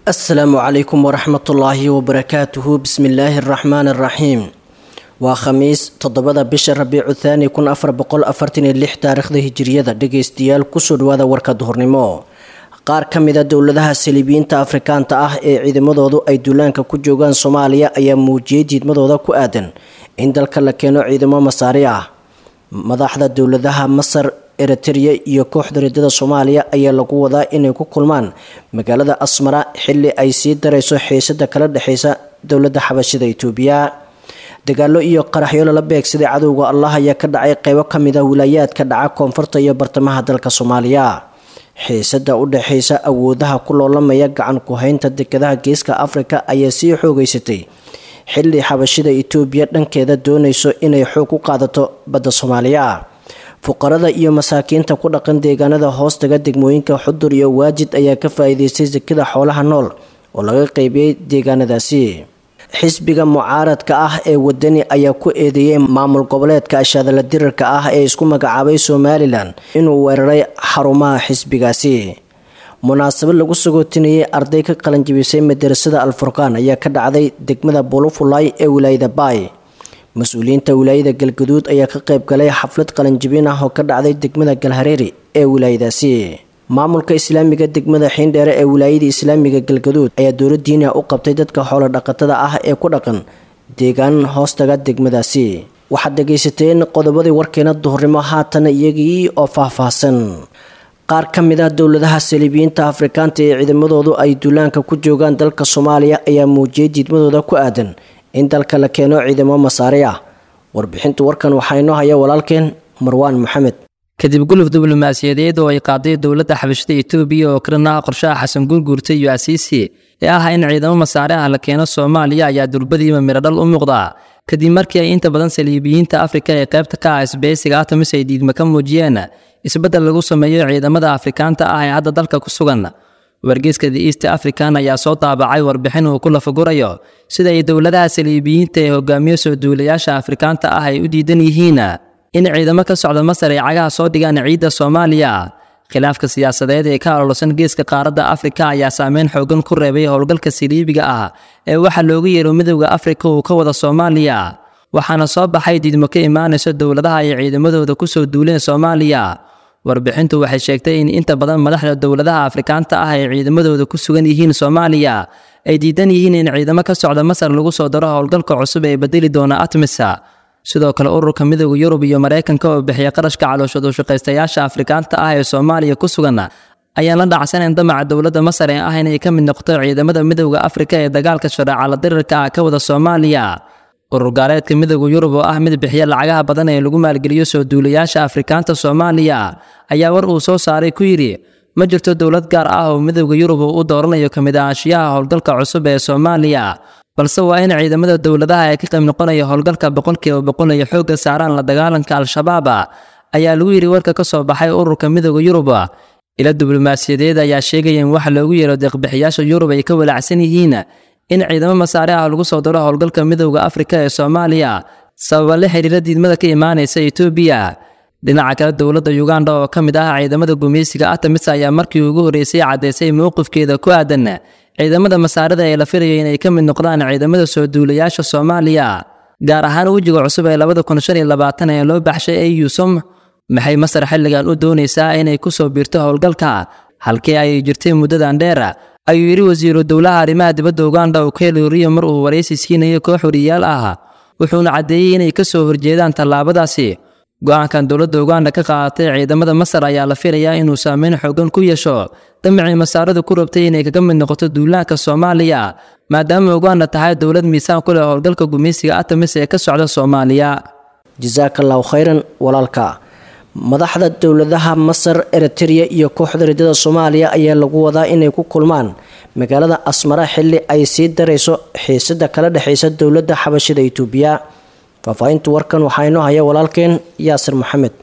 asalaamu calaykum waraxmatullaahi wabarakaatuhu bismillaahi araxmaani araxiim waa khamiis toddobada bisha rabiicu thaani kun afar boqol afartan iyo lix taariikhda hijiriyada dhageystayaal kusoo dhawaada warka duhurnimo qaar ka mida dowladaha saliibiyiinta afrikaanta ah ee ciidamadoodu ay duulaanka ku joogaan soomaaliya ayaa muujiyey diidmadooda ku aadan in dalka la keeno ciidamo masaari ah madaxda dowladaha masar eritrea iyo kooxda ridada soomaaliya ayaa lagu wadaa inay ku kulmaan magaalada asmara xili ay sii darayso xiisada kala dhexeysa dowlada xabashida itoobiya dagaalo iyo qaraxyo lala beegsaday cadowga allah ayaa ka dhacay qeybo kamid a wilaayaadka dhaca koonfurta iyo bartamaha dalka soomaaliya xiisada u dhexeysa awoodaha ku loolamaya gacan ku-haynta dekadaha geeska afrika ayaa sii xoogeysatay xili xabashida itoobiya dhankeeda doonayso inay xoog ku qaadato badda soomaaliya fuqarada iyo masaakiinta ku dhaqan deegaanada hoostaga degmooyinka xudur iyo waajid ayaa ka faa-iideystay sakada xoolaha nool oo laga qeybiyey deegaanadaasi xisbiga mucaaradka ah ee wadani ayaa ku eedeeyey maamul goboleedka ashaadala dirarka ah ee isku magacaabay somalilan inuu weeraray xarumaha xisbigaasi munaasabad lagu sagootinayay arday ka qalanjibisay madarasada alfurqaan ayaa ka dhacday degmada bulufulay ee wilaayada baay mas-uuliyiinta wilaayada galgaduud ayaa ka qayb galay xaflad qalanjibin ah oo ka dhacday degmada galhareeri ee wilaayadaasi maamulka islaamiga degmada xiindheere ee wilaayada islaamiga galgaduud ayaa dowladiina u qabtay dadka xoolo dhaqatada ah ee ku dhaqan deegaan hoostaga degmadaasi waxaad dhagaysateen qodobadii warkeena duhurnimo haatan iyagii oo faahfaahsan qaar ka mid ah dowladaha saliibiyiinta afrikaanta ee ciidamadoodu ay duulaanka ku joogaan dalka soomaaliya ayaa muujiyay diidmadooda ku aadan in dalka la keeno ciidamo masaari ah warbixinta warkan waxaa inoo haya walaalkeen marwaan maxamed kadib guluf diblomaasiyadeed oo ay qaaday dowladda xabashada etoobiya oo kalena qorshaha xasan guurguurta iyo asiisi ee ah in ciidamo masaare ah la keeno soomaaliya ayaa durbadiiba miradhal u muuqda kadib markii ay inta badan saliibiyiinta afrika ee qaybta ka ah isbeysiga atamis ay diidma ka muujiyeen isbeddel lagu sameeyo ciidamada afrikaanta ah ee hadda dalka ku sugan wargeyska the east african ayaa soo daabacay warbixin uu ku lafagurayo sida ay dowladaha saliibiyiinta ee hogaamiyo soo duulayaasha afrikaanta ah ay u diidan yihiin in ciidamo ka socda masar ay cagaha soo dhigaan ciidda soomaaliya khilaafka siyaasadeed ee ka ololsan geeska qaaradda afrika ayaa saameyn xoogan ku reebay howlgalka saliibiga ah ee waxaa loogu yeero midowda afrika uu ka wada soomaaliya waxaana soo baxay diidmo ka imaanayso dowladaha ay ciidamadooda kusoo duuleen soomaaliya warbixintu waxay sheegtay in inta badan madaxda dowladaha afrikaanta ah ee ciidamadooda ku sugan yihiin soomaaliya ay diidan yihiin in ciidamo ka socda masar lagu soo daro howlgalka cusub ee bedeli doona atmisa sidoo kale ururka midooda yurub iyo maraykanka oo bixiya qarashka calooshad ushaqaystayaasha afrikaanta ah ee soomaaliya ku sugan ayaan la dhacsanayn damaca dowladda masar ee ah inay ka mid noqoto ciidamada midowda afrika ee dagaalka shareecala dirirka ah ka wada soomaaliya urur gaaleedka midowda yurub oo ah mid bixiya lacagaha badan ee lagu maalgeliyo soo duulayaasha afrikaanta soomaaliya ayaa war uu soo saaray ku yidhi ma jirto dowlad gaar ah oo midowda yurub uu u dooranayo ka mid ahaanshiyaha howlgalka cusub ee soomaaliya balse waa in ciidamada dowladaha ee ka qayb noqonaya howlgalka boqolkiiba boqol ay xoogga saaraan la dagaalanka al-shabaab ayaa lagu yidhi warka ka soo baxay ururka midowda yurub ila diblomaasiyadeed ayaa sheegaya in waxa loogu yeero deeqbixiyaasha yurub ay ka walaacsan yihiin in ciidamo masaare ah lagu soo daro howlgalka midowda afrika ee soomaaliya sababa la xiriira diidmada ka imaanaysa etoobiya dhinaca kale dowladda uganda oo ka mid ah ciidamada gumeysiga atamis ayaa markii ugu horreysay caddaysay mowqifkeeda ku aadan ciidamada masaarada ee la filayo inay ka mid noqdaan ciidamada soo duulayaasha soomaaliya gaar ahaan wejiga cusub ee labada kun shan iyo labaatan ee loo baxshay eyusom maxay masar xilligan u doonaysaa inay ku soo biirto howlgalka halkii ay jirtay muddadan dheer ayuu yidhi wasiiru dowlaha arrimaha dibadda uganda ukeli riyo mar uu waraysi siinayo koox wariyaal ah wuxuuna caddeeyey inay ka soo horjeedaan tallaabadaasi go-aankan dowladda uganda ka qaadatay ciidamada masar ayaa la filayaa inuu saameyn xoogan ku yeesho damicii masaaradu ku rabtay inay kaga mid noqoto duulaanka soomaaliya maadaama uganda tahay dowlad miisaan ku leh howlgalka gumeysiga atamis ee ka socda soomaaliya jasaakallahu khayran walaalka madaxda dowladaha masar eritrea iyo kooxda ridada soomaaliya ayaa lagu wadaa inay ku kulmaan magaalada asmara xili ay sii darayso xiisada kala dhexeysa dowladda xabashida itoobiya faahfaahinta warkan waxaa inoo haya walaalkeen yaasir maxamed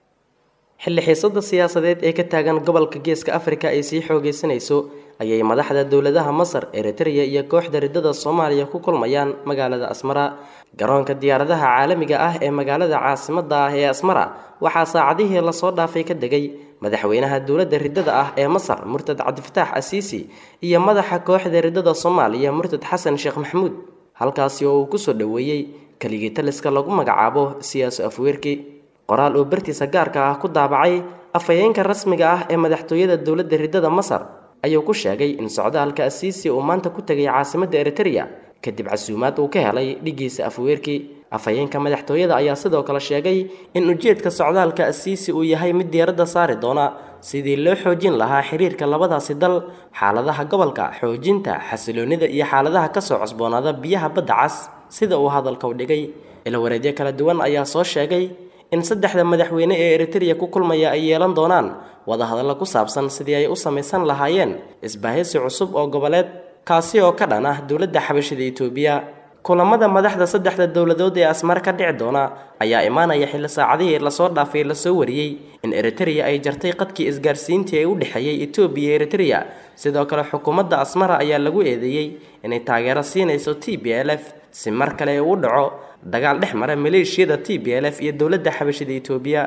xilli xiisada siyaasadeed ee ka taagan gobolka geeska afrika ay sii xoogeysanayso ayay madaxda dowladaha masar eritrea iyo kooxda ridada soomaaliya ku kulmayaan magaalada asmara garoonka diyaaradaha caalamiga ah ee magaalada caasimada ah ee asmara waxaa saacadihii lasoo dhaafay ka degay madaxweynaha dowladda riddada ah ee masar murtad cabdifataax asiisi iyo madaxa kooxda riddada soomaaliya murtad xasan sheekh maxamuud halkaasi oo uu kusoo dhoweeyey keligii taliska lagu magacaabo siyaaso afweerki qoraal uu bartiisa gaarka ah ku daabacay afhayeenka rasmiga ah ee madaxtooyada dowladda riddada masar ayuu ku sheegay in socdaalka asiisi uu maanta ku tegay caasimadda eritereya kadib casuumaad uu ka helay dhigiisa afweerki afhayeenka madaxtooyada ayaa sidoo kale sheegay in ujeedka socdaalka asiisi uu yahay mid diiradda saari doona sidii loo xoojin lahaa xiriirka labadaasi dal xaaladaha gobolka xoojinta xasiloonida iyo xaaladaha kasoo cosboonaada biyaha badda cas sida uu hadalka u dhigay ilawareedyo kala duwan ayaa soo sheegay in saddexda madaxweyne ee eritereya ku kulmaya ay yeelan doonaan wadahadallo ku saabsan sidii ay u samaysan lahaayeen isbaahisi cusub oo goboleed kaasi oo ka dhan ah dowladda xabashida itoobiya kulamada madaxda saddexda dowladood ee asmar ka dhici doona ayaa imaanaya xilli saacadihii lasoo dhaafay lasoo wariyey in eritereya ay jartay qadkii isgaarsiintii ee u dhexeeyey etoobiya iyo eritereya sidoo kale xukuumadda asmara ayaa lagu eedeeyey inay taageero siinayso t b l f si mar kale uu dhaco dagaal dhex mara maleeshiyada t b l f iyo dowladda xabashida itoobiya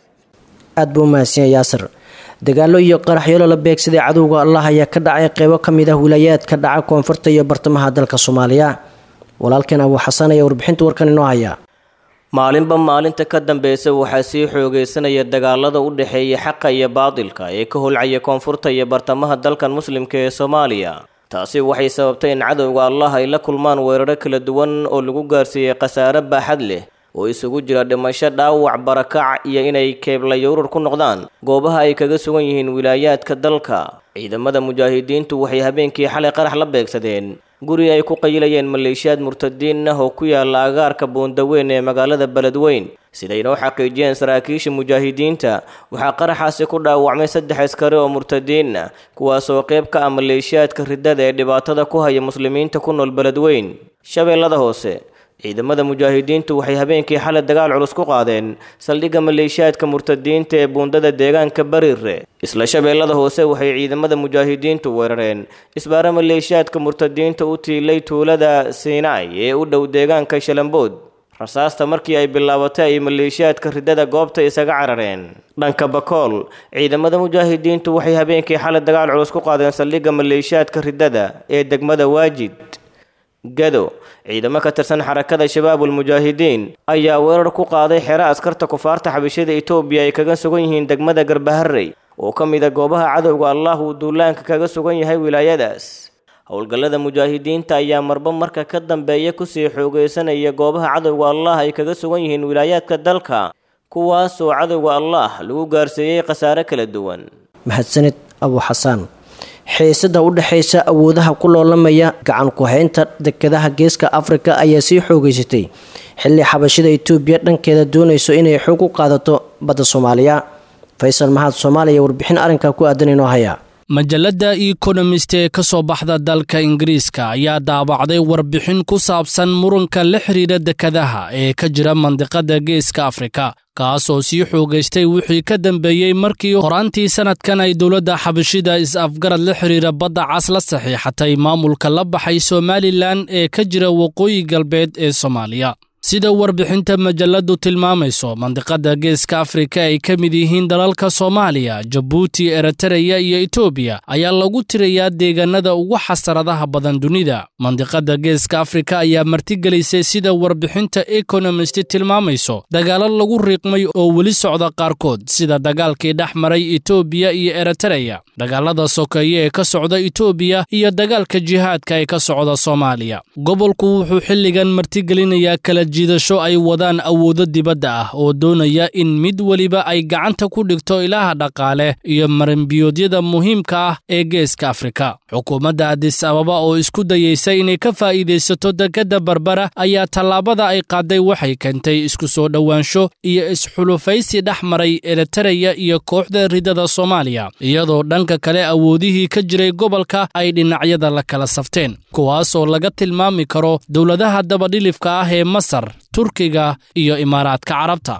aad buu umahadsan yaasir dagaallo iyo qaraxyolo la beegsaday cadowga allah ayaa ka dhacay qeybo ka mid ah wilaayaadka dhaca koonfurta iyo bartamaha dalka soomaaliya walaalkeen abuu xasan ayaa warbixinta warkan inoo haya maalinba maalinta ka dambeysa waxaa sii xoogeysanaya dagaalada u dhexeeya xaqa iyo baadilka ee ka holcaya koonfurta iyo bartamaha dalkan muslimka ee soomaaliya taasi waxay sababtay in cadowga allah ay la kulmaan weeraro kala duwan oo lagu gaarsiiyey khasaare baaxad leh oo isugu jira dhimasho dhaawac barakac iyo inay keeblayowrar ku noqdaan goobaha ay kaga sugan yihiin wilaayaadka dalka ciidamada mujaahidiintu waxay habeenkii xalay qarax la beegsadeen guri ay ku qayilayeen maleeshiyaad murtadiin ah oo ku yaala agaarka buundaweyn ee magaalada beledweyn siday noo xaqiijiyeen saraakiisha mujaahidiinta waxaa qaraxaasi ku dhaawacmay saddex askari oo murtadiin ah kuwaasoo qayb ka ah maleeshiyaadka riddada ee dhibaatada ku haya muslimiinta ku nool beledweyn shabeellada hoose ciidamada mujaahidiintu waxay habeenkii xalay dagaal culus ku qaadeen saldhigga maleeshiyaadka murtadiinta ee buundada deegaanka bariire isla shabeellada hoose waxay ciidamada mujaahidiintu weerareen isbaaro maleeshiyaadka murtadiinta u tiilay tuulada siinaay ee u dhow deegaanka shalambood rasaasta markii ay bilaabatay ay maleeshiyaadka riddada goobta isaga carareen dhanka bakool ciidamada mujaahidiintu waxay habeenkii xalay dagaal culus ku qaadeen saldhigga maleeshiyaadka riddada ee degmada waajid gado ciidamo ka tirsan xarakada shabaabul mujaahidiin ayaa weerar ku qaaday xero askarta kufaarta xabashada etoobiya ay kaga sugan yihiin degmada garbaharey oo ka mid a goobaha cadowga allah uu duulaanka kaga sugan yahay wilaayadaas howlgallada mujaahidiinta ayaa marba marka ka dambeeya kusii xoogeysanaya goobaha cadowga allah ay kaga sugan yihiin wilaayaadka dalka kuwaasoo cadowga allah lagu gaarsiiyey khasaare kala duwan mahadsanid abuu xasaan xiisada u dhexaysa awoodaha ku loolamaya gacan ku-haynta dekedaha geeska afrika ayaa sii xoogeysatay xilli xabashida itoobiya dhankeeda doonayso inay xoog u qaadato badda soomaaliya faysal mahad soomaaliya warbixin arrinkaa ku aadan inoo haya majalladda economist ee ka soo baxda dalka ingiriiska ayaa daabacday warbixin ku saabsan muranka la xidhiidha dekadaha ee ka jira mandiqada geeska afrika kaas oo sii xoogaystay wixii ka dambeeyey markii horaantii sannadkan ay dowladda xabashida is-afgarad la xidhiira badda cas la saxiixatay maamulka la baxay somalilan ee ka jira waqooyi galbeed ee soomaaliya sida warbixinta majalladdu tilmaamayso mandiqada geeska afrika ay ka mid yihiin dalalka soomaaliya jabuuti eritareya iyo etoobiya ayaa lagu tirayaa deegaanada ugu xasaradaha badan dunida mandiqada geeska afrika ayaa martigelisay sida warbixinta economist tilmaamayso dagaalo lagu riiqmay oo weli socda qaarkood sida dagaalkii dhex maray etoobiya iyo eritareya dagaalada sokeeye ee ka socda etoobiya iyo dagaalka jihaadka ee ka socda soomaaliya gobolku wuxuu xilligan martigelinayaa kala jiidasho ay wadaan awoodo dibadda ah oo doonaya in mid weliba ay gacanta ku dhigto ilaha dhaqaale iyo marinbiyoodyada muhiimka ah ee geeska afrika xukuumadda adis ababa oo isku dayeysa inay ka faa'iidaysato dekadda barbara ayaa tallaabada ay qaaday waxay keentay isku soo dhowaansho iyo isxulufaysi dhex maray eritareya iyo kooxda ridada soomaaliya iyadoo dhanka kale awoodihii ka jiray gobolka ay dhinacyada la kala safteen kuwaasoo laga tilmaami karo dowladaha dabadhilifka ah ee masar turkiga iyo imaaraadka carabta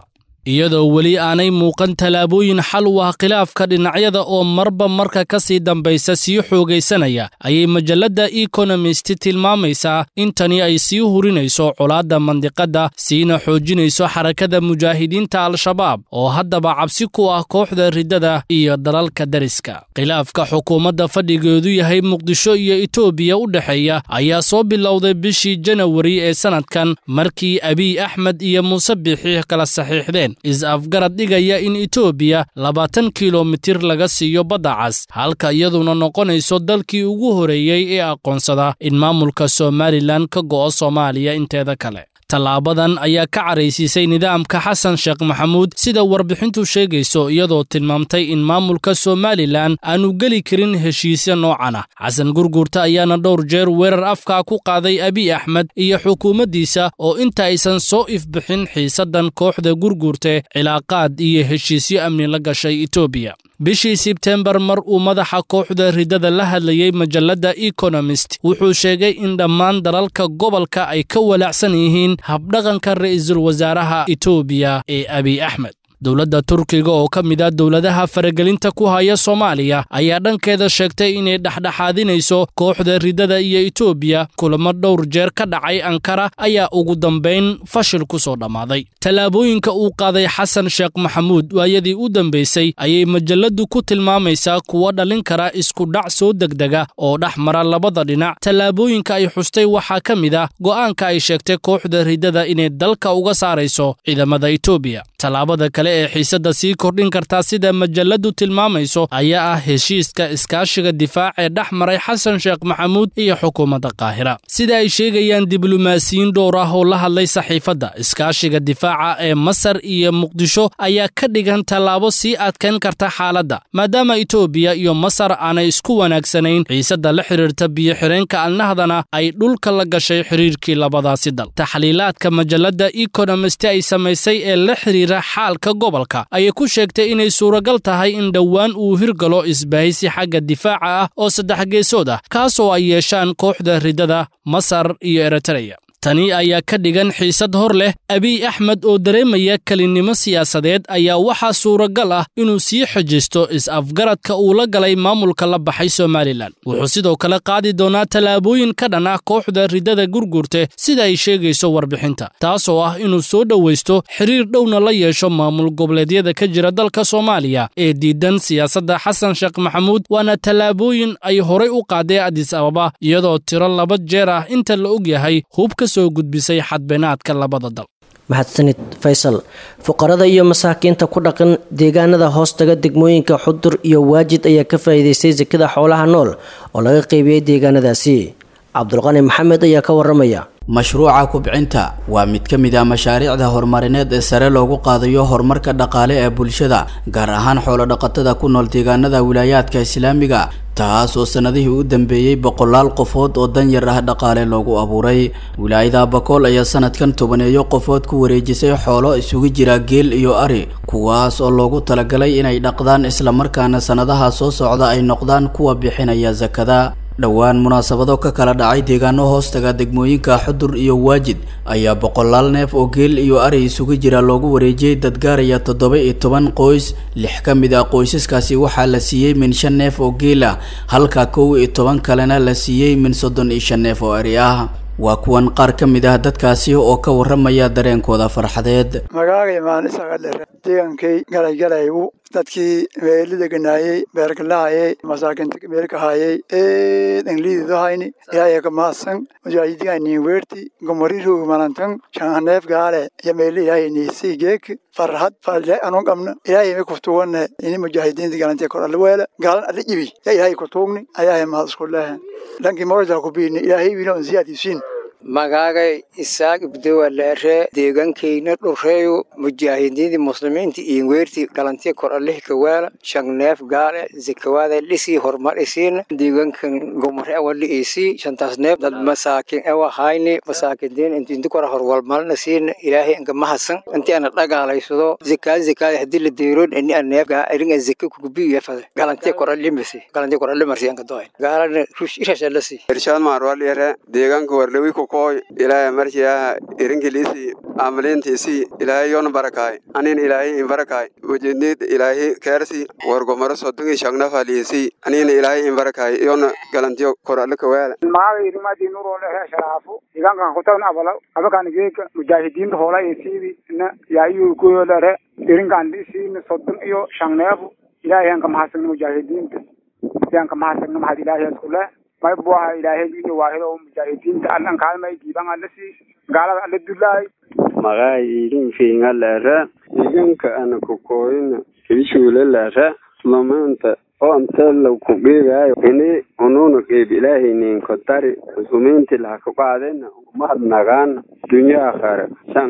iyadoo weli aanay muuqan tallaabooyin xal u ah khilaafka dhinacyada oo marba marka ka sii dambaysa sii xoogaysanaya ayay majalladda economist tilmaamaysaa in tani ay sii hurinayso colaadda mandiqadda siina xoojinayso xarakada mujaahidiinta al-shabaab oo haddaba cabsi ku ah kooxda riddada iyo dalalka dariska khilaafka xukuumadda fadhigeedu yahay muqdisho iyo etoobiya u dhexeeya ayaa soo bilowday bishii janawari ee sannadkan markii abiy axmed iyo muuse biixi kala saxiixdeen is-afgarad dhigaya in etoobiya labaatan kilomitir laga siiyo badda cas halka iyaduna noqonayso dalkii ugu horeeyey ee aqoonsada in maamulka somalilan ka go'o soomaaliya inteeda kale tallaabadan ayaa ka caraysiisay nidaamka xasan sheekh maxamuud sida warbixintu sheegayso iyadoo tilmaamtay in maamulka somalilan aanu geli karin heshiisya noocan ah xasan gurguurta ayaana dhowr jeer weerar afkaa ku qaaday abiy axmed iyo xukuumaddiisa oo inta aysan soo ifbixin xiisaddan kooxda gurguurte cilaaqaad iyo heshiisyo amni la gashay etoobiya bishii sebtembar mar uu madaxa kooxda riddada la hadlayey majalladda economist wuxuu sheegay in dhammaan dalalka gobolka ay ka walaacsan yihiin habdhaqanka ra'iisul wasaaraha etoobiya ee abiy axmed dowladda turkiga oo ka mid ah dowladaha faragelinta ku haya soomaaliya ayaa dhankeeda sheegtay inay dhexdhexaadinayso kooxda riddada iyo etoobiya kulamo dhowr jeer ka dhacay ankara ayaa ugu dambayn fashil ku soo dhammaaday tallaabooyinka uu qaaday xasan sheekh maxamuud waayadii u dambaysay ayay majalladdu ku tilmaamaysaa kuwa dhalin kara isku dhac soo degdega oo dhex mara labada dhinac tallaabooyinka ay xustay waxaa ka mid ah go'aanka ay sheegtay kooxda riddada inay dalka uga saarayso ciidamada etoobiya tallaabada kale ee xiisadda sii kordhin kartaa sida majalladdu tilmaamayso ayaa ah heshiiska iskaashiga difaac ee dhex maray xasan sheekh maxamuud iyo xukuumadda qaahira sida ay sheegayaan diblomaasiyiin dhowr ah oo la hadlay saxiifadda iskaashiga difaaca ee masar iyo muqdisho ayaa ka dhigan tallaabo sii adkayn karta xaaladda maadaama etoobiya iyo masar aanay isku wanaagsanayn xiisadda la xidhiirta biyo-xireenka alnahdana ay dhulka la gashay xidhiirkii labadaasi dal taxliilaadka majalladda economist ay samaysay ee la xidhiira xaalka gobolka ayay ku sheegtay inay suuragal tahay in dhowaan uu hirgalo isbahaysi xagga difaaca ah oo saddex geesood ah kaasoo ay yeeshaan kooxda riddada masar iyo eritreya tani ayaa ka dhigan xiisad hor leh abiy axmed oo dareemaya kelinnimo siyaasadeed ayaa waxaa suuragal ah inuu sii xejisto is-afgaradka uu la galay maamulka la baxay somalilan wuxuu sidoo kale qaadi doonaa tallaabooyin ka dhan ah kooxda riddada gurgurte sida ay sheegayso warbixinta taasoo ah inuu soo dhowaysto xiriir dhowna la yeesho maamul goboleedyada ka jira dalka soomaaliya ee diidan siyaasadda xasan sheekh maxamuud waana tallaabooyin ay horay u qaadee adis ababa iyadoo tiro laba jeer ah inta la og yahay hubka gudbisay xadbeenaadka labada dal mahadsanid faysal fuqarada iyo masaakiinta ku dhaqan deegaanada hoostaga degmooyinka xudur iyo waajid ayaa ka faa'iidaystay sekada xoolaha nool oo laga qeybiyey deegaanadaasi cabdulqani maxamed ayaa ka waramaya mashruuca kubcinta waa mid ka mid ah mashaariicda horumarineed ee sare loogu qaadayo horumarka dhaqaale ee bulshada gaar ahaan xoolodhaqatada ku nool deegaanada wilaayaadka islaamiga taas oo sanadihii u dambeeyey boqolaal qofood oo danyar ah dhaqaale loogu abuuray wilaayada bakool ayaa sanadkan tobaneeyo qofood ku wareejisay xoolo isugu jira geel iyo ari kuwaas oo loogu talagalay inay dhaqdaan islamarkaana sanadaha soo socda ay noqdaan kuwa bixinaya sakada dhowaan munaasabado ka kala dhacay deegaano hoostaga degmooyinka xudur iyo waajid ayaa boqolaal neef oo geel iyo ari isugu jira loogu wareejiyey dad gaaraya toddoba iyo toban qoys lix ka mid ah qoysaskaasi waxaa la siiyey min shan neef oo geel ah halka kow iyo toban kalena la siiyey min soddon iyo shan neef oo ari ah waa kuwan qaar ka mid ah dadkaasi oo ka warramaya dareenkooda farxadeed magacagay maanisagadhere deegankay galaygalay u dadkii meeli deganaayey beergalahayey masaakinta meelkahayey eed angliididahayni ilaahay ka mahadsan mujaahidiganin weerti gomori roog malantan shanhaneef gaale iyo meeli ilaahay niisii geek farhad farle anu qabna ilaahay mi kuftuwane ini mujaahidiinta galantee kor alla weela gaalan alla jibi ya ilaahay kutuugni ayaahay mahad isku lehe dhankii morojaa kubiini ilaahay wiina on siyaadisiin magaagay isaaq ibdowa leere deegaankayna dhureeyo mujaahidiintii muslimiinta iyo weerti galantiya kor alih kawaala shangneef gaale zakawaada lisii horumar isiina deegaankan gomare awali isii shantaas neef dad masaakin ewa hayni masaakidiin inti kora horwalmalna siina ilaahay anka mahasan inti ana dhagaalaysado zakaa zakaada hadii la deeroon ini a neef iringa zaka kugubiya fade galantiya kor alimasi galantiya kor alimarsi anka dohay gaalana rush irashalasi irshaad maarwal yare deegaanka warlewi ko kooy ilaahay marjiyaha irinkiliisi amaliintiisi ilaahay yoona barakaay anin ilaahay in barakaay ujeednid ilaahay keersi wargomaro sodongi shagnafaliisi anin ilaahay in barakaay yoona galantiyo kor alika weela maaga irimadi nurole he sharaafu igankan kutan abala abakan geeka mujaahidiinta hoola isiidi na yaayu kuyolere irinkan isiina sodon iyo shangneefu ilaahay aan ka mahadsanno mujaahidiinta yaan ka mahadsanno mahad ilaahay iskule may buaha ilaahay iyo waahido mujaahidiinta allan kaalmay diiban alla sii gaalada alla dulaay magaa idin fiinga lere iganka ana kukooyina kibishuule lere mamaanta oontela ku geegaayo ini ununa qeyb ilaahaynin kotari muslimiinti laha ka qaadena mahadnagaana dunyo akhare san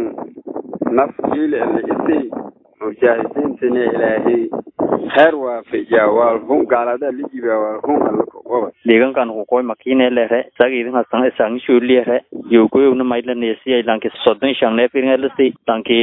naf jiili ala isay mujaahidiintina ilaahay heer waafajiya waalhun gaalada lijiba waalhun alla kogoba deegaankan kukoy makine lere sagidin hasan isang shuliyere yogoyogna mailanesiya lanki sodon shangnef iringalasi lanki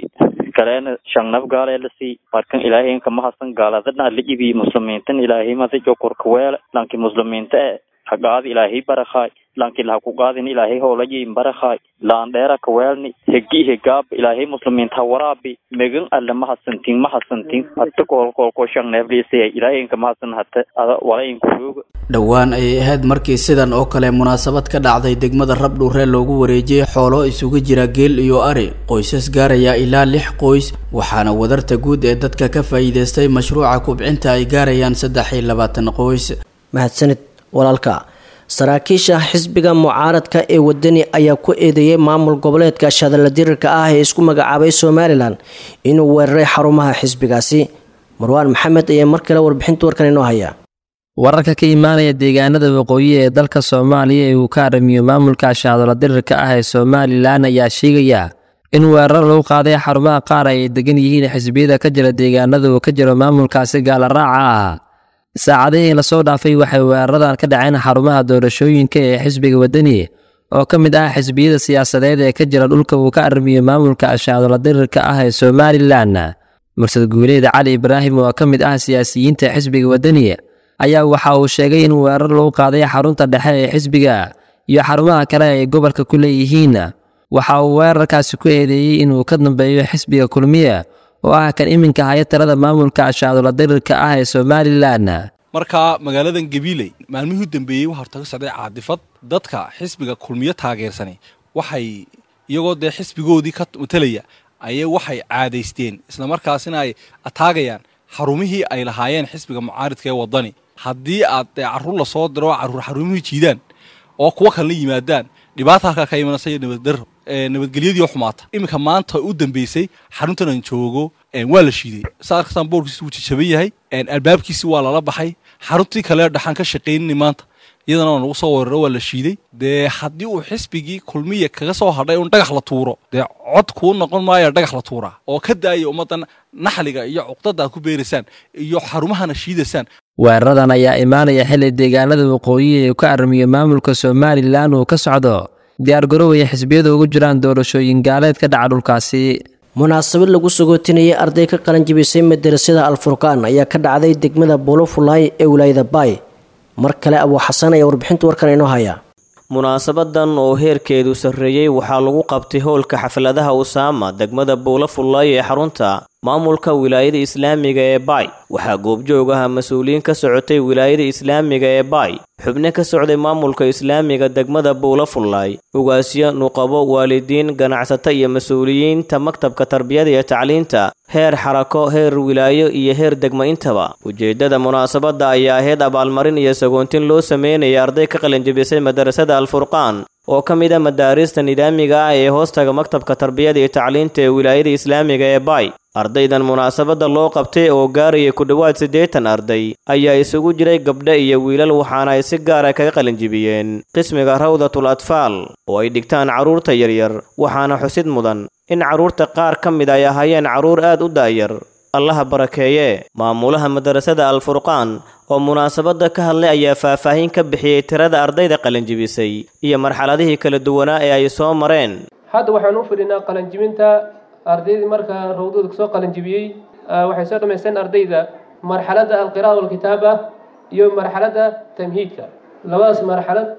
kalena shangnaf gaalelasi markan ilaahay kama hasan gaaladana lijibi muslimiintan ilaahay mada jokorka weela lanki muslimiinta e hagaadi ilaahay barakhaay lanki laha ku qaadin ilaahay hoolayin barakhaay laan dheera ka weelni hegi hegaab ilaahay muslimiinta waraabi megan alle ma hasantin ma hasantin hata koolkoolko shangneefliisaya ilaahay kama hasan hata ada walayin kurooga dhowaan ayay ahayd markii sidan oo kale munaasabad ka dhacday degmada rabdhuuree loogu wareejiyey xoolo isugu jira geel iyo ari qoysas gaaraya ilaa lix qoys waxaana wadarta guud ee dadka ka faa'iidaystay mashruuca kubcinta ay gaarayaan saddex iyo labaatan qoys mahadsanid walaalka saraakiisha xisbiga mucaaradka ee wadani ayaa ku eedeeyey maamul goboleedka shadalla dirirka ah ee isku magacaabay somalilan inuu weeraray xarumaha xisbigaasi marwaan maxamed ayaa mar kale warbixinta warkan inoo haya wararka ka imaanaya deegaanada waqooyi ee dalka soomaaliya ee uu ka aramiyo maamulka shaadola dirirka ah ee somalilan ayaa sheegaya in weerar lagu qaaday xarumaha qaar ay degan yihiin xisbiyada ka jira deegaanada uu ka jiro maamulkaasi gaalaraaca ah saacadihii lasoo dhaafay waxay weeraradan ka dhaceen xarumaha doorashooyinka ee xisbiga wadani oo ka mid ah xisbiyada siyaasadeed ee ka jira dhulka uu ka aramiyo maamulka shaadola dirirka ah ee somalilan mursad guuleed cali ibraahim oo ka mid ah siyaasiyiinta xisbiga wadani ayaa waxa uu sheegay in weerar lagu qaaday xarunta dhexe ee xisbiga iyo xarumaha kale ay gobolka ku leeyihiin waxa uu weerarkaasi ku eedeeyey inuu ka dambeeyo xisbiga kulmiye oo ah kan iminka haya talada maamulka shaadola dirirka ah ee somalilan marka magaaladan gabiiley maalmihii u dambeeyey waxaa horta ka socday caadifad dadka xisbiga kulmiyo taageersani waxay iyagoo dee xisbigoodii ka matalaya ayay waxay caadaysteen islamarkaasina ay ataagayaan xarumihii ay lahaayeen xisbiga mucaaridka ee wadani haddii aad dee carruur lasoo diro carruur xarumihii jiidaan oo kuwo kalena yimaadaan dhibaata halkaa ka imanaysa iyo nabaddarro nabadgelyadii oo xumaata iminka maanta u dambeysay xaruntan aan joogo waa la shiiday saa arkastaan boorkiisi wuu jajaban yahay albaabkiisi waa lala baxay xaruntii kale dhaxaan ka shaqaynini maanta iyadana waa nagu soo weeraro waa la shiiday dee haddii uu xisbigii kulmiya kaga soo hadhay un dhagax la tuuro dee cod kuu noqon maayo dhagax la tuuraa oo ka daaya ummaddan naxliga iyo cuqdada aad ku beeraysaan iyo xarumahana shiidaysaan weeraradan ayaa imaanaya xilli deegaanada waqooyi ee ka armiyo maamulka somalilan uu ka socdo diyaargarowaya xisbiyada ugu jiraan doorashooyin gaaleed ka dhaca dhulkaasi munaasabad lagu sagootinayay arday ka qalan jibisay madarasada alfurqaan ayaa ka dhacday degmada buulofulay ee wilaayada baay mar kale abuu xasan ayaa warbixinta warkan inoo haya munaasabadan oo heerkeedu sarreeyey waxaa lagu qabtay howlka xafladaha usaama degmada buulafullaay ee xarunta maamulka wilaayada islaamiga ee baay waxaa goobjoog aha mas-uuliyiin ka socotay wilaayada islaamiga ee baay xubno ka socday maamulka islaamiga degmada buulafullaay ugaasyo nuqabo waalidiin ganacsato iyo mas-uuliyiinta maktabka tarbiyada iyo tacliinta heer xarako heer wilaayo iyo heer degmo intaba ujeeddada munaasabadda ayaa ahayd abaalmarin iyo sagoontin loo sameynaya arday ka qalinjabisay madarasada alfurqaan oo ka mid a madaarista nidaamiga ah ee hoostaga maktabka tarbiyada iyo tacliinta ee wilaayada islaamiga ee baay ardaydan munaasabadda loo qabtay oo gaaraya ku dhowaad siddeetan arday ayaa isugu jiray gabdho iyo wiilal waxaana ay si gaara kaga qalinjibiyeen qismiga rawdatul atfaal oo ay dhigtaan carruurta yaryar waxaana xusid mudan in carruurta qaar ka mid ay ahaayeen carruur aad u daa'yar allaha barakeeye maamulaha madarasada alfurqaan oo munaasabadda ka hadlay ayaa faahfaahin ka bixiyey tirada ardayda qalinjibisay iyo marxaladihii kala duwanaa ee ay soo mareen hadda waxaan u fadhinaa qalinjibinta ardaydii markaa rawdooda kasoo qalinjibiyey waxay soo dhammaysteen ardayda marxaladda alqira'a walkitaaba iyo marxaladda tamhiidka labadaas marxalad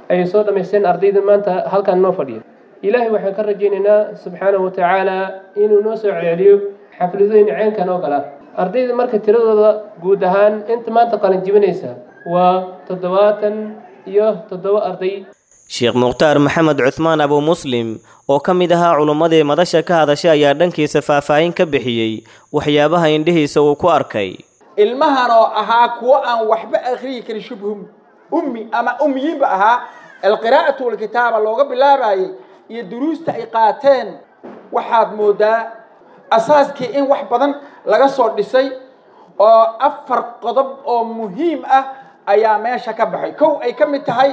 ayay soo dhammaysteen ardayda maanta halkan noo fadhiya ilaahay waxaan ka rajaynaynaa subxaanahu watacaala inuu noo soo celceliyo xafladooyin ceenkan oo kale ah ardayda marka tiradooda guud ahaan inta maanta qalin jibinaysa waa toddobaatan iyo toddoba arday sheekh mukhtaar maxamed cuthmaan abu muslim oo ka mid ahaa culummadii madasha ka hadashay ayaa dhankiisa faahfaahin ka bixiyey waxyaabaha indhihiisa uu ku arkay ilmahan oo ahaa kuwo aan waxba akhriyi karin shubhum ummi ama ummiyiinba ahaa alqiraa'atu walkitaaba looga bilaabayay iyo duruusta ay qaateen waxaad moodaa asaaskii in wax badan laga soo dhisay oo afar qodob oo muhiim ah ayaa meesha ka baxay kow ay ka mid tahay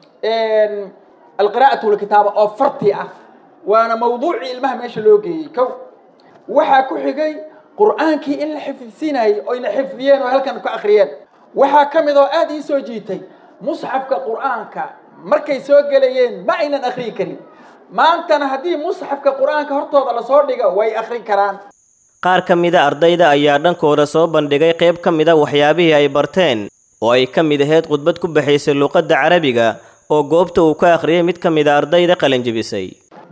alqiraa'atu walkitaaba oo farti ah waana mawduucii ilmaha meesha loo geeyey kow waxaa ku xigay qur'aankii in la xifdisiinayay oyna xifdiyeen oo halkan ka akhriyeen waxaa ka mid oo aada ii soo jiitay musxafka qur'aanka markay soo gelayeen ma aynan akhriyi karin maantana haddii musxafka qur'aanka hortooda lasoo dhigo way akhrin karaan qaar ka mida ardayda ayaa dhankooda soo bandhigay qayb ka mida waxyaabihii ay barteen oo ay ka mid ahayd khudbad ku baxaysay luuqadda carabiga oo goobta uu ka akhriyay mid ka mida ardayda qalinjibisay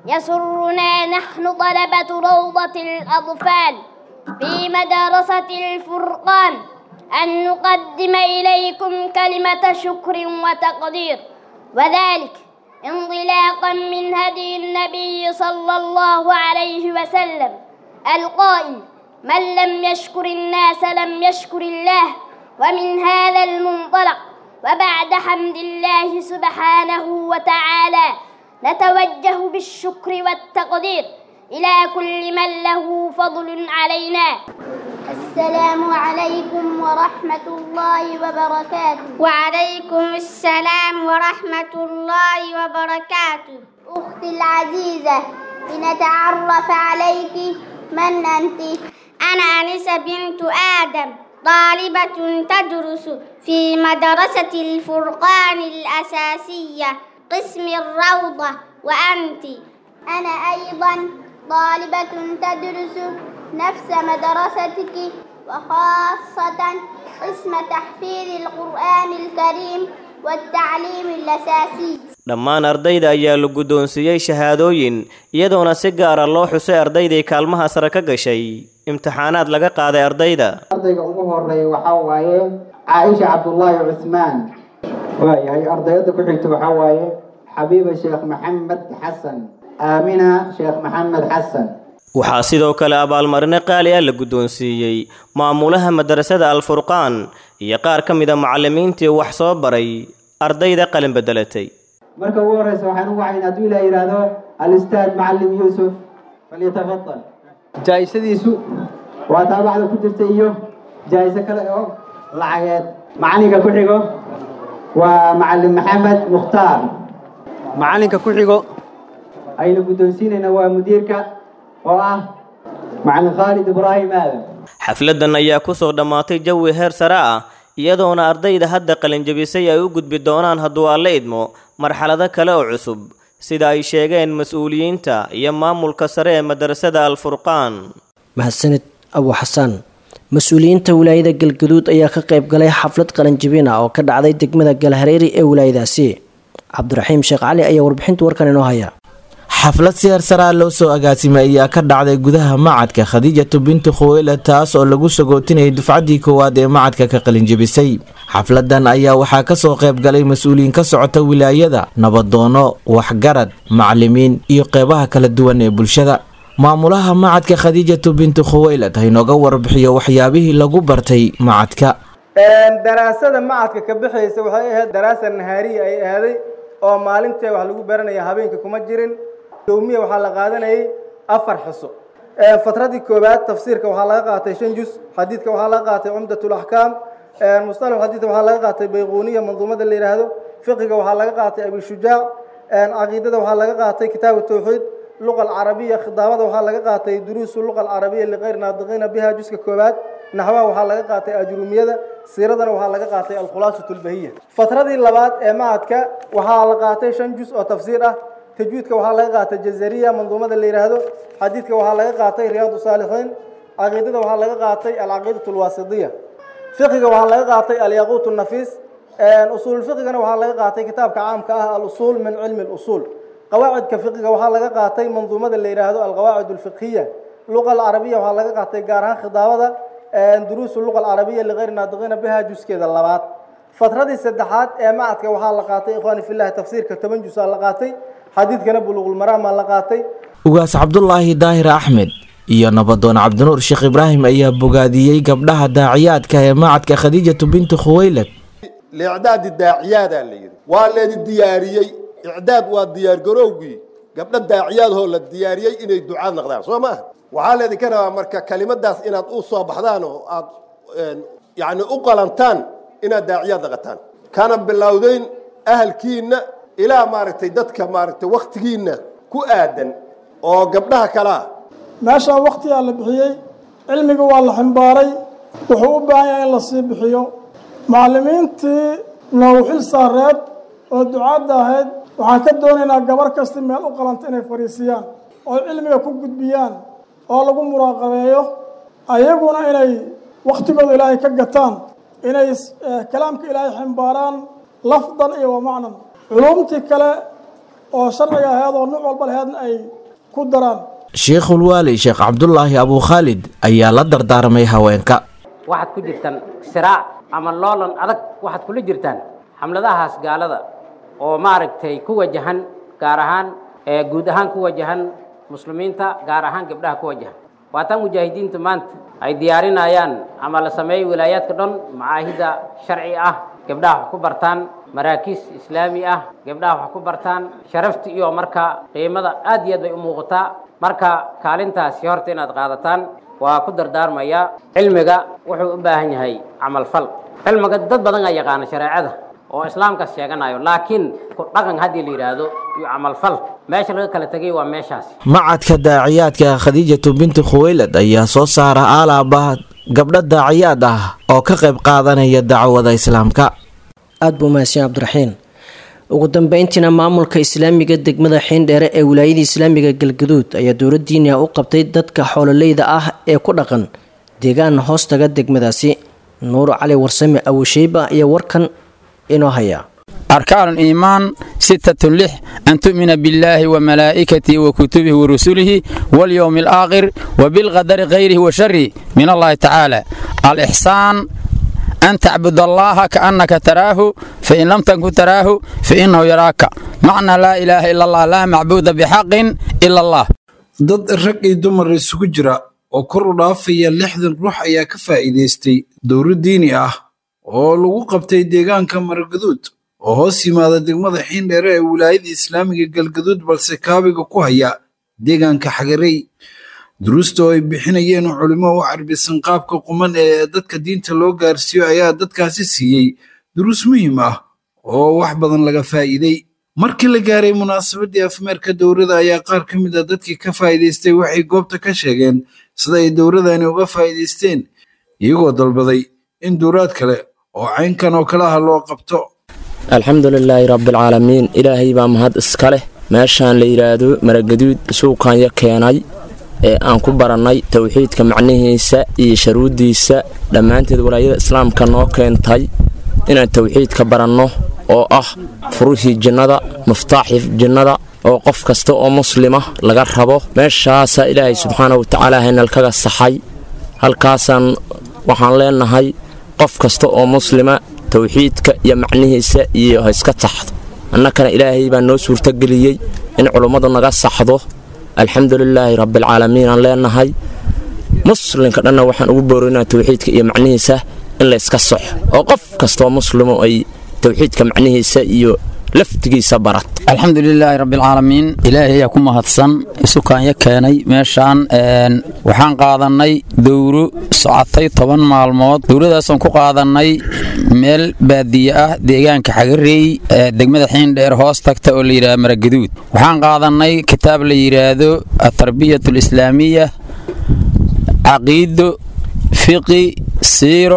يسرنا نحن طلبة روضة الأطفال في مدرسة الفرقان أن نقدم إليكم كلمة شكر وتقدير وذلك انطلاقا من هدي النبي صلى الله عليه وسلم القائل من لم يشكر الناس لم يشكر الله ومن هذا المنطلق وبعد حمد الله سبحانه وتعالى نتوجه بالشكر والتقدير إلى كل من له فضل علينا السلام عليكم ورحمة الله وبركاته وعليكم السلام ورحمة الله وبركاته أختي العزيزة لنتعرف عليك من أنت أنا أنسة بنت آدم طالبة تدرس في مدرسة الفرقان الأساسية قسم الروضة وأنت أنا أيضا طالبة تدرس نفس مدرستك وخاصة قسم تحفيظ القرآن الكريم والتعليم الأساسي dhammaan ardayda ayaa la guddoonsiiyey shahaadooyin iyadoona si gaara loo xusay ardaydii kaalmaha sare ka gashay imtixaanaad laga qaaday ardayda ardayga ugu horeeya waxaa waaye caaisha cabdullaahi cusmaan waayahay ardayada ku xigta waxaa waaye xabiiba sheekh maxamed xasan aamina sheekh maxamed xasan waxaa sidoo kale abaalmarino qaali ah la guddoonsiiyey maamulaha madrasada alfurqaan iyo qaar ka mida macallimiintii wax soo baray ardayda qalin bedelatay marka ugu horeysa waxaan ugu wacayn hadduu ilaa yidhaahdo alistaad macallim yuusuf falyatafadal jaa'isadiisu waa taabacda ku jirta iyo jaa'iso kale oo lacageed macalinka ku xigo waa macallim maxamed mukhtaar macalinka ku xigo aynu guddoonsiinayna waa mudiirka oo ah macalin khaalid ibraahim aadan xafladan ayaa ku soo dhammaatay jawi heer sare ah iyadoona ardayda hadda qalinjabisay ay u gudbi doonaan hadduu alle idmo marxalado kale oo cusub sida ay sheegeen mas-uuliyiinta iyo maamulka sare ee madrasada alfurqaan mahadsanid abu xasaan mas-uuliyiinta wilaayada galgaduud ayaa ka qayb galay xaflad qalinjabin ah oo ka dhacday degmada galhareeri ee wilaayadaasi cabdiraxiim sheekh cali ayaa warbixinta warkan inoo haya xaflad siyaar saraa loo soo agaasimay ayaa ka dhacday gudaha macadka khadiijatu binti khuweyle taas oo lagu sagootinayay dufcaddii koowaad ee macadka ka qalinjabisay xafladan ayaa waxaa kasoo qayb galay mas-uuliyiin ka socota wilaayada nabadoono waxgarad macalimiin iyo qeybaha kala duwan ee bulshada maamulaha macadka khadiijatu binti khuweylad haynooga warbixiyo waxyaabihii lagu bartay macadka daraasada macadka ka bixaysa waxay ahayd daraasa nahaariya ay ahaaday oo maalintee wax lagu baranaya habeenka kuma jirin yowmiya waxaa la qaadanayay afar xuso fatradii koowaad tafsiirka waxaa laga qaatay shan jus xadiidka waxaa laga qaatay cumdatul axkaam musطalax xadiidka waxaa laga qaatay bayquuniya manduumada la yidhaahdo fiqiga waxaa laga qaatay abishujaac caqiidada waxaa laga qaatay kitaabu tawxiid luqa alcarabiya khidaabada waxaa laga qaatay duruusu luqa alcarabiya liqayr naadiqiina biha juska koowaad naxwaha waxaa laga qaatay ajrumiyada siiradana waxaa laga qaatay alkhulaasatu lbahiya fatradii labaad ee macadka waxaa la qaatay shan jus oo tafsiir ah tajwiidka waxaa laga qaatay jazariya manduumada la yidhaahdo xadiidka waxaa laga qaatay riyaadu saalixiin caqiidada waxaa laga qaatay alcaqiidatu alwaasidiya fiqiga waxaa laga qaatay alyaquut nafiis usuul fiqigana waxaa laga qaatay kitaabka caamka ah al-usuul min cilmi al-usuul qawaacidka fiqiga waxaa laga qaatay manduumada la yidhaahdo alqawaacid alfiqhiya luqa alcarabiya waxaa laga qaatay gaar ahaan khitaabada duruusu luqa alcarabiya ligayri naadiqiina biha juskeeda labaad fatradii saddexaad ee macadka waxaa la qaatay ikhwaani fillahi tafsiirka toban jus aa la qaatay xadiidkana buluuqulmaraamaa la qaatay ugaas cabdulaahi daahir axmed iyo nabadoon cabdinuur sheekh ibraahim ayaa bogaadiyey gabdhaha daaciyaadka ee macadka khadiijatu bintu khuwaylad liicdaadi daaciyaadaa la yidhi waa leedi diyaariyey icdaad waa diyaargarowgii gabdho daaciyaadhoo la diyaariyey inay ducaad naqdaan soo maaha waxaa leedinka rabaa marka kelimadaas inaad u soo baxdaan oo aad yani u qalantaan inaad daaciyaad naqataan kana bilowdeyn ahalkiinna ilaa maaragtay dadka maaragtay wakhtigiinna ku aadan oo gabdhaha kalea meeshaan wakhtigaa la bixiyey cilmiga waa la ximbaaray wuxuu u baahan yahay in la sii bixiyo macallimiintii noogu xil saareed oo ducaadda ahayd waxaan ka doonaynaa gabar kasta meel u qalanta inay fadhiisiyaan oo cilmiga ku gudbiyaan oo lagu muraaqabeeyo ayaguna inay wakhtigooda ilaahay ka gataan inay kalaamka ilaahay ximbaaraan lafdan iyo wa macnan culuumtii kale oo sharciga ahayd oo nuuc walba laheedna ay ku daraan sheikhulwaali sheekh cabdulaahi abuu khaalid ayaa la dardaarmay haweenka waxaad ku jirtaan siraac ama loolan adag waxaad kula jirtaan xamladahaas gaalada oo maaragtay ku wajahan gaar ahaan guud ahaan ku wajahan muslimiinta gaar ahaan gabdhaha ku wajahan waataan mujaahidiintu maanta ay diyaarinayaan ama la sameeyey wilaayaadka dhan macaahida sharci ah gabdhaha wax ku bartaan maraakiis islaami ah gabdhaha wax ku bartaan sharafti iyo marka qiimada aad iyo aad bay u muuqataa marka kaalintaasi horta inaad qaadataan waa ku dardaarmaya cilmiga wuxuu u baahan yahay camalfal cilmiga dad badan aa yaqaana shareecada oo islaamkaas sheeganayo laakiin ku dhaqan haddii la yidhaahdo iyo camalfal meesha laga kala tegay waa meeshaas macadka daaciyaadka khadiijatu binti khuwaylad ayaa soo saara aalaaba gabdho daaciyaad ah oo ka qayb qaadanaya dacwada islaamka aada buu mahadsan cabdiraxiin ugu dambeyntiina maamulka islaamiga degmada xiindheere ee wilaayada islaamiga galgaduud ayaa dowladdiina u qabtay dadka xoololeyda ah ee ku dhaqan deegaan hoostaga degmadaasi nuur cali warsame awusheyba ayaa warkan inoo haya أركان الإيمان ستة لح أن تؤمن بالله وملائكته وكتبه ورسله واليوم الآخر وبالقدر غيره وشره من الله تعالى الإحسان أن تعبد الله كأنك تراه فإن لم تكن تراه فإنه يراك معنى لا إله إلا الله لا معبود بحق إلا الله dad rag iyo dumar isugu jira oo kor u dhaafaya lixdan ruux ayaa ka faa'iidaystay dowro diini ah oo lagu qabtay deegaanka maragaduud oo hoos yimaada degmada xiindheere ee wilaayada islaamiga galgaduud balse kaabiga ku haya deegaanka xagarey duruusta oo ay bixinayeen culimo u carbisan qaabka quman ee dadka diinta loo gaarsiiyo ayaa dadkaasi siiyey duruus muhiim ah oo wax badan laga faa'iiday markii la gaaray munaasabadii afmeerka dowrada ayaa qaar ka mid a dadkii ka faa'iidaystay waxay goobta ka sheegeen sida ay dowradani uga faa'iidaysteen iyagoo dalbaday in dowraad kale oo caynkan oo kale ah loo qabto alxamdu lilaahi rabbialcaalamiin ilaahay baa mahad iska leh meeshaan la yidhaahdo maragaduud suuqanya keenay ee aan ku barannay towxiidka macnihiisa iyo sharuuddiisa dhammaanteed walaayada islaamka noo keentay inaan towxiidka baranno oo ah furihii jinnada muftaaxii jinnada oo qof kasta oo muslima laga rabo meeshaasaa ilaahay subxaana watacaala haynalkaga saxay halkaasaan waxaan leenahay qof kasta oo muslima towxiidka iyo macnihiisa iyo ha iska saxdo annakana ilaahay baa noo suurtogeliyey in culummadu naga saxdo alxamdu lilaahi rabbialcaalamiin aan leenahay muslimka dhanna waxaan ugu boorinaa towxiidka iyo macnihiisa in layska soxo oo qof kastoo muslimo ay towxiidka macnihiisa iyo laftigiisa barat alxamdu lilaahi rabbialcaalamiin ilaahay ayaa ku mahadsan isukaanya keenay meeshaan waxaan qaadannay dowro socotay toban maalmood dowradaasaan ku qaadannay meel baadiye ah deegaanka xagareey ee degmada xiindheer hoos tagta oo la yidhahdo maragaduud waxaan qaadannay kitaab la yidhaahdo atarbiyat alislaamiya caqiido fiqi siiro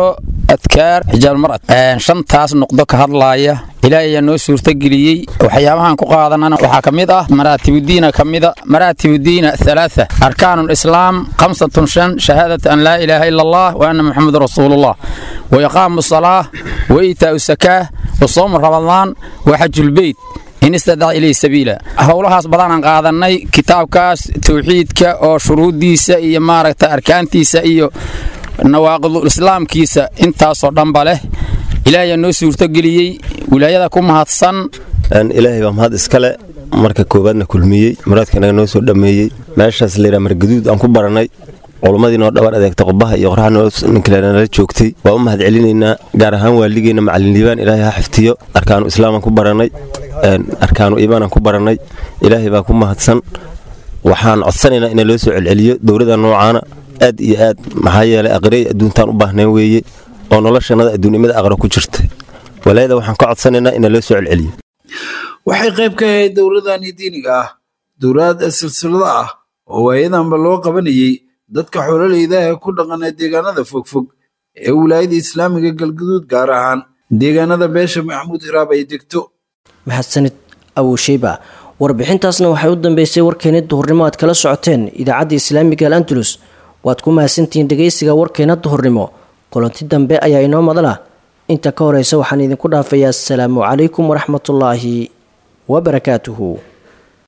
adkaar xijaabulmar'ad shantaas noqdo ka hadlaaya ilaahay ayaa noo suurtageliyey waxyaabahan ku qaadanana waxaa ka mid ah maraatibudiina ka mida maraatibudiina halaatha arkaanu lislaam khamsatun shan shahaadata an laa ilaaha ila allah wa anna muxamadu rasuulullah wa iqaamu salaa wa iitaa'u sakaa wa soomu ramadaan wa xajulbeyt in istadac ilayhi sabiila howlahaas badanaan qaadannay kitaabkaas tawxiidka oo shuruuddiisa iyo maaragta arkaantiisa iyo nawaaqidul islaamkiisa intaasoo dhanba leh ilaahay aa noo suurtogeliyey wilaayada ku mahadsan ilaahay baa mahad iskale marka koowaadna kulmiyey muraadkanaga noo soo dhammeeyey meeshaas layidhaha margaduud aan ku barannay culummadii noo dhabar adeegta qubaha iyo qorxa ninkalenala joogtay waa u mahad celinaynaa gaar ahaan waaligeenna macalin liibaan ilaahay ha xiftiyo arkaanu islaamaan ku barannay arkaanu iimaanaan ku barannay ilaahay baa ku mahadsan waxaan codsanaynaa ina loo soo celceliyo dowladda noocaana aad iyo aad maxaa yeelay aqrey adduuntaan u baahnayn weeye oo noloshannada adduunnimada aqra ku jirta walaayada waxaan ka codsanaynaa ina loo soo celceliyo waxay qayb ka ahayd dowladani diiniga ah dowlad silsilada ah oo waayadanba loo qabanayey dadka xoololeyda ee ku dhaqana deegaanada fogfog ee wilaayada islaamiga galguduud gaar ahaan deegaanada beesha maxamuud hiraab ay degto mahadsanid awusheyba warbixintaasna waxay u dambeysay warkeena duhurnimo aad kala socoteen idaacadda islaamiga al andalus waad ku mahadsantihiin dhegaysiga warkeena duhurnimo kulanti dambe ayaa inoo madala inta ka horeysa waxaan idinku dhaafayaa asalaamu calaykum waraxmatullaahi wabarakaatuhu